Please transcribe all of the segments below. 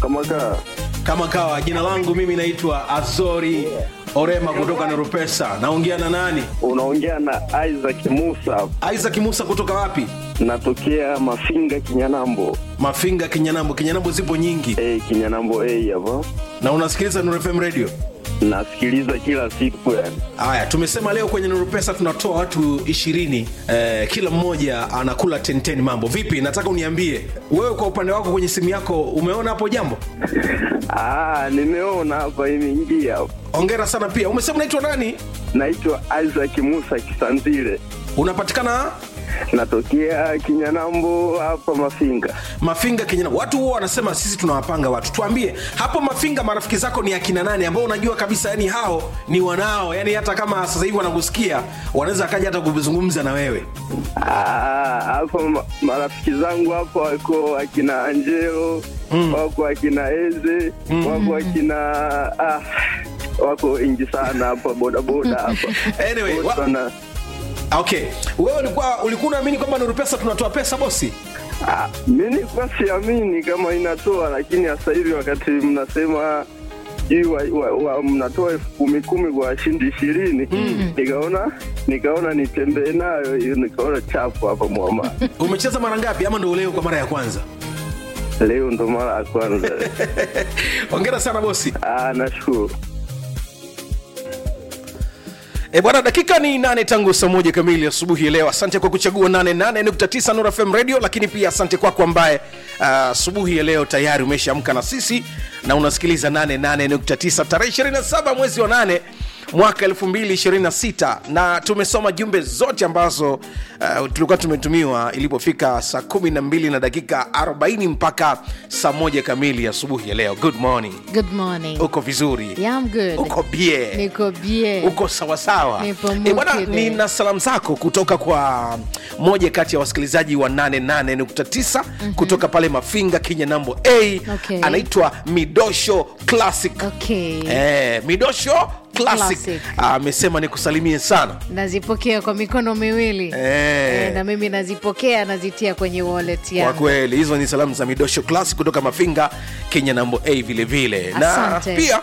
kama kaa kama kawa jina langu mimi naitwa azori orema kutoka nerupesa naongea na nani unaongea na Isaac Musa, isaac musa kutoka wapi natokea Mafinga Kinyanambo. mafinga kinyanambo kinyanambo zipo nyingi Eh, Kinyanambo A hapa. na unasikiliza nurfm radio Nasikiliza kila siku yani. haya tumesema leo kwenye nurupesa tunatoa watu ishirini eh, kila mmoja anakula tenten mambo vipi nataka uniambie wewe kwa upande wako kwenye simu yako umeona hapo jambo Ah, nimeona hapa imeingia. hapa. ongera sana pia umesema unaitwa nani Naitwa Isaac Musa Kisanzile. unapatikana Natokea Kinyanambo hapa Mafinga. mafinga kenyana watu huwa wanasema sisi tunawapanga watu tuambie hapo mafinga marafiki zako ni akina nani ambao unajua kabisa yani hao ni wanao yani hata kama sasa hivi wanakusikia wanaweza akaja hata kuzungumza na wewe Ah, hapa ma- marafiki zangu hapa wako akina Angelo, wako akina Eze, wako akina ah, wako wengi sana hapa bodaboda hapa. Anyway, Wote wa- wana- okay wewe ulikuwa ulikuwa unaamini kwamba nuru pesa tunatoa pesa bosi Ah, mi nilikuwa siamini kama inatoa, lakini sasa hivi wakati mnasema sijui wa, wa, wa, mnatoa elfu kumi kumi kwa washindi ishirini nikaona nikaona nitembee nayo hiyo, nikaona chapu hapa mwama. umecheza mara ngapi ama ndo leo kwa mara ya kwanza Leo ndo mara ya kwanza. ongera sana bosi Ah, nashukuru. E bwana, dakika ni nane tangu saa moja kamili asubuhi ya leo. Asante kwa kuchagua 88.9 Nuru FM Radio, lakini pia asante kwako ambaye ah, asubuhi ya leo tayari umeshaamka na sisi na unasikiliza 88.9 tarehe 27 mwezi wa 8 mwaka 2026 na tumesoma jumbe zote ambazo uh, tulikuwa tumetumiwa ilipofika saa 12 na dakika 40 mpaka saa moja kamili asubuhi ya leo. Good morning, Good morning. uko vizuri? Yeah, I'm good. Uko bie? Niko bien. uko sawasawa Nipo Eh, bwana mukide. nina salamu zako kutoka kwa moja kati ya wasikilizaji wa 88.9 kutoka pale mafinga kinyanambo a Okay. anaitwa midosho classic Okay. eh, midosho classic Classic. amesema nikusalimie sana Nazipokea kwa mikono miwili. Eh. Eh, na mimi nazipokea nazitia kwenye wallet kwa yangu. kweli hizo ni salamu za midosho classic kutoka mafinga kenya nambo a vile vile na Asante. pia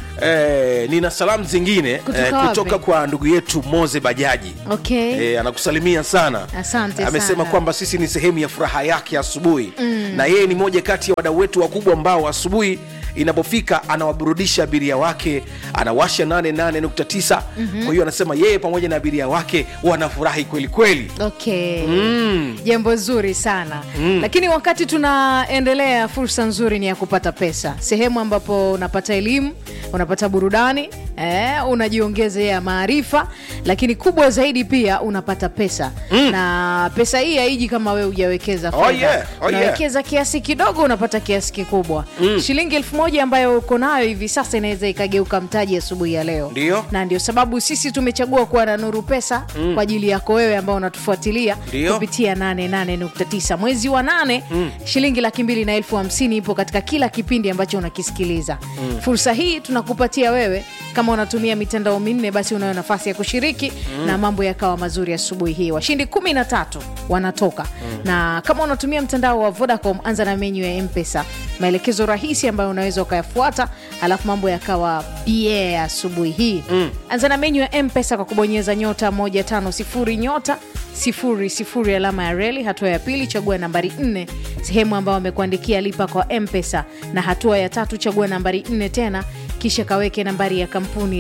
Eh, nina salamu zingine Kutoka eh, wapi? kutoka kwa ndugu yetu moze bajaji Okay. e, anakusalimia sana Asante amesema sana. kwamba sisi ni sehemu ya furaha yake asubuhi mm. na yeye ni moja kati ya wadau wetu wakubwa ambao asubuhi inapofika anawaburudisha abiria wake anawasha 88.9 mm-hmm. kwa hiyo anasema yeye pamoja na abiria wake wanafurahi kweli kweli Okay. Jambo zuri sana lakini wakati tunaendelea, fursa nzuri ni ya kupata pesa, sehemu ambapo unapata elimu, unapata burudani eh, unajiongezea maarifa, lakini kubwa zaidi pia unapata pesa na pesa hii haiji kama wewe hujawekeza Oh, fedha. yeah. Oh, yeah. unawekeza kiasi kidogo unapata kiasi kikubwa shilingi elfu moja ambayo uko nayo hivi sasa inaweza ikageuka mtaji asubuhi ya leo Ndio. na ndio sababu sisi tumechagua kuwa na nuru pesa kwa ajili yako wewe ambao unatufuatilia Ndio. kupitia 88.9 mwezi wa nane shilingi laki mbili na elfu hamsini ipo katika kila kipindi ambacho unakisikiliza fursa hii tunakupatia wewe kama unatumia mitandao minne basi unayo nafasi ya kushiriki na mambo yakawa mazuri asubuhi hii washindi kumi na tatu wanatoka na kama unatumia mtandao wa vodacom anza na menyu ya mpesa maelekezo rahisi ambayo unaweza ukayafuata alafu mambo yakawa bie asubuhi hii anza na menyu ya mpesa kwa kubonyeza nyota 150 nyota sifuri sifuri alama ya reli hatua ya pili chagua nambari 4 sehemu ambayo amekuandikia lipa kwa mpesa na hatua ya tatu chagua nambari 4 tena kisha kaweke nambari ya kampuni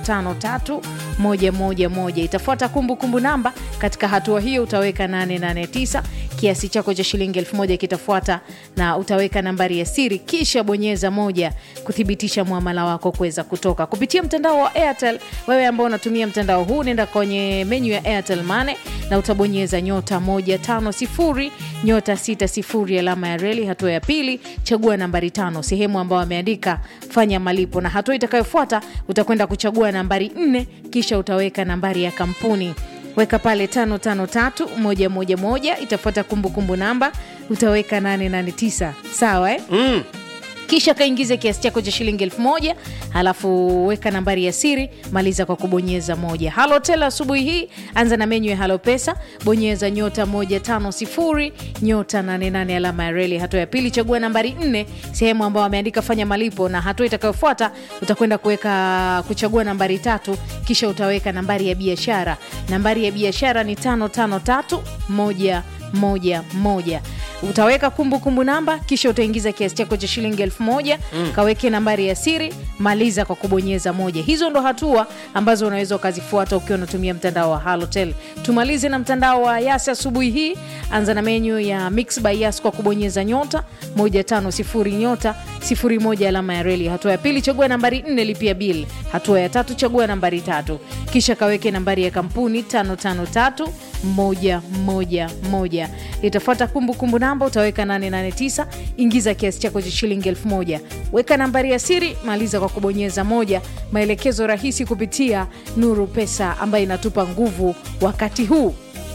553111 itafuata kumbukumbu namba katika hatua hiyo utaweka 889 kiasi chako cha shilingi 1000 kitafuata na utaweka nambari ya siri kisha bonyeza moja kuthibitisha mwamala wako kuweza kutoka kupitia mtandao wa airtel wewe ambao unatumia mtandao huu nenda kwenye menyu ya airtel mane na utabonyeza nyota 150 nyota 60 alama ya reli hatua ya pili chagua nambari tano sehemu ambayo ameandika fanya malipo na hatua itakayofuata utakwenda kuchagua nambari 4 kisha utaweka nambari ya kampuni weka pale 553111 itafuata kumbukumbu namba utaweka 889 sawa eh? mm. kisha kaingize kiasi chako cha shilingi elfu moja halafu weka nambari ya siri maliza kwa kubonyeza moja halotel asubuhi hii anza na menyu ya halo pesa bonyeza nyota 150 nyota 88 alama ya reli hatua ya pili chagua nambari 4 sehemu ambayo ameandika fanya malipo na hatua itakayofuata utakwenda kuweka kuchagua nambari tatu kisha utaweka nambari ya biashara nambari ya biashara ni 553111 utaweka kumbukumbu kumbu namba kisha utaingiza kiasi chako cha shilingi elfu moja mm. kaweke nambari ya siri maliza kwa kubonyeza moja hizo ndo hatua ambazo unaweza ukazifuata ukiwa unatumia mtandao wa halotel tumalize na mtandao wa yas asubuhi hii anza na menyu ya mix by yas kwa kubonyeza nyota 150 nyota 01 alama ya reli hatua ya pili chagua nambari 4 lipia bil hatua ya tatu chagua nambari tatu kisha kaweke nambari ya kampuni 553 moja moja moja itafuata kumbukumbu namba utaweka 889 ingiza kiasi chako cha shilingi elfu moja weka nambari ya siri maliza kwa kubonyeza moja maelekezo rahisi kupitia nuru pesa ambayo inatupa nguvu wakati huu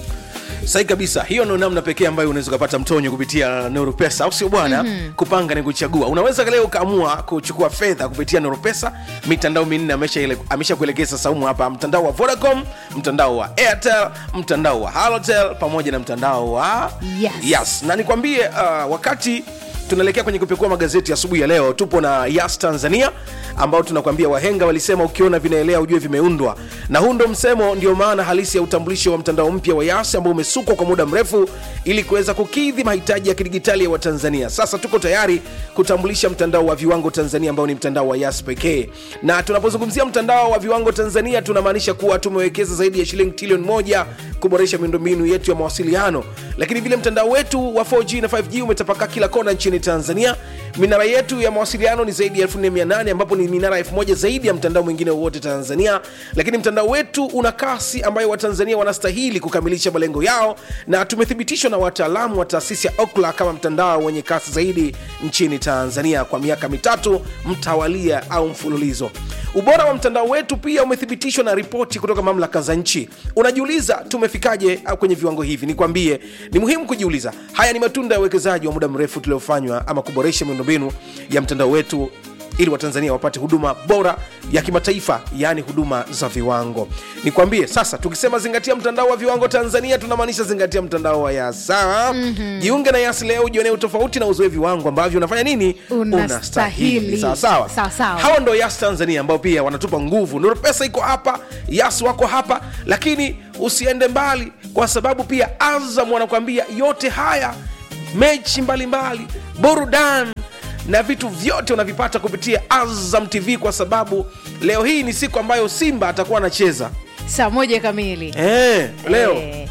sahi kabisa hiyo ndo namna pekee ambayo unaweza ukapata mtonyo kupitia nuru pesa au sio bwana mm-hmm. kupanga ni kuchagua unaweza leo ukaamua kuchukua fedha kupitia nuru pesa mitandao minne amesha, amesha kuelekeza saumu hapa mtandao wa vodacom mtandao wa airtel mtandao wa halotel pamoja na mtandao wa Yes. yes. na nikwambie uh, wakati tunaelekea kwenye kupekua magazeti asubuhi ya, ya leo tupo na yas tanzania ambao tunakwambia wahenga walisema ukiona vinaelea ujue vimeundwa na huu ndo msemo ndio maana halisi ya utambulisho wa mtandao mpya wa yas ambao umesukwa kwa muda mrefu ili kuweza kukidhi mahitaji ya kidigitali ya watanzania sasa tuko tayari kutambulisha mtandao wa viwango tanzania ambao ni mtandao wa yas pekee na tunapozungumzia mtandao wa viwango tanzania tunamaanisha kuwa tumewekeza zaidi ya shilingi trilioni moja kuboresha miundombinu yetu ya mawasiliano lakini vile mtandao wetu wa 4g na 5g umetapakaa kila kona nchini tanzania minara yetu ya mawasiliano ni zaidi ya 4800 ambapo ni minara 1000 zaidi ya mtandao mwingine wowote tanzania lakini mtandao wetu una kasi ambayo watanzania wanastahili kukamilisha malengo yao na tumethibitishwa na wataalamu wa taasisi ya okla kama mtandao wenye kasi zaidi nchini tanzania kwa miaka mitatu mtawalia au mfululizo ubora wa mtandao wetu pia umethibitishwa na ripoti kutoka mamlaka za nchi unajiuliza tumefikaje au kwenye viwango hivi nikwambie ni muhimu kujiuliza haya ni matunda ya uwekezaji wa muda mrefu tuliofanywa ama kuboresha miundombinu ya mtandao wetu ili watanzania wapate huduma bora ya kimataifa yaani huduma za viwango nikwambie sasa tukisema zingatia mtandao wa viwango tanzania tunamaanisha zingatia mtandao wa yas sawa mm-hmm. jiunge na yas leo ujionee utofauti na uzoe viwango ambavyo unafanya nini Unastahili. sawa sawa Sawa, sawa. hawa ndo yas tanzania ambao pia wanatupa nguvu nuru pesa iko hapa yas wako hapa lakini usiende mbali kwa sababu pia azam wanakuambia yote haya mechi mbalimbali burudani na vitu vyote unavipata kupitia azam tv kwa sababu leo hii ni siku ambayo simba atakuwa anacheza saa moja kamili eh, leo Eh,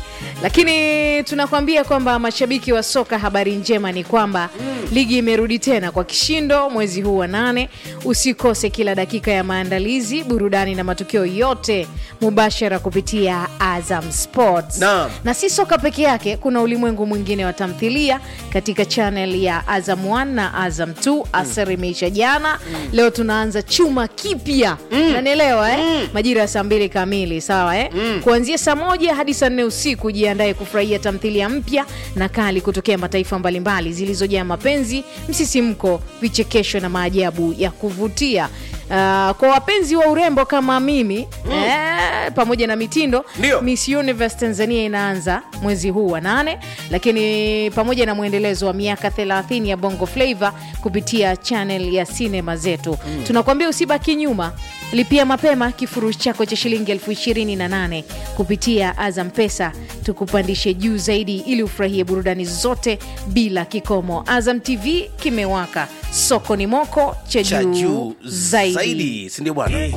lakini tunakwambia kwamba mashabiki wa soka habari njema ni kwamba mm. ligi imerudi tena kwa kishindo mwezi huu wa nane usikose kila dakika ya maandalizi burudani na matukio yote mubashara kupitia azam sports Naam. na si soka peke yake kuna ulimwengu mwingine wa tamthilia katika chanel ya azam 1 na azam 2 asar imeisha jana leo tunaanza chuma kipya nanielewa eh? majira ya saa mbili kamili sawa eh? kuanzia saa moja hadi saa nne usiku jiandaye kufurahia tamthilia mpya na kali kutokea mataifa mbalimbali zilizojaa mapenzi msisimko vichekesho na maajabu ya kuvutia Uh, kwa wapenzi wa urembo kama mimi eh, pamoja na mitindo Ndio. Miss Universe Tanzania inaanza mwezi huu wa nane, lakini pamoja na mwendelezo wa miaka 30 ya Bongo Flava kupitia channel ya sinema zetu mm. tunakuambia usibaki nyuma, lipia mapema kifurushi chako cha shilingi elfu ishirini na nane kupitia Azam Pesa, tukupandishe juu zaidi ili ufurahie burudani zote bila kikomo. Azam TV kimewaka, soko ni moko cha cha juu juu zaidi. zaidi sindio bwana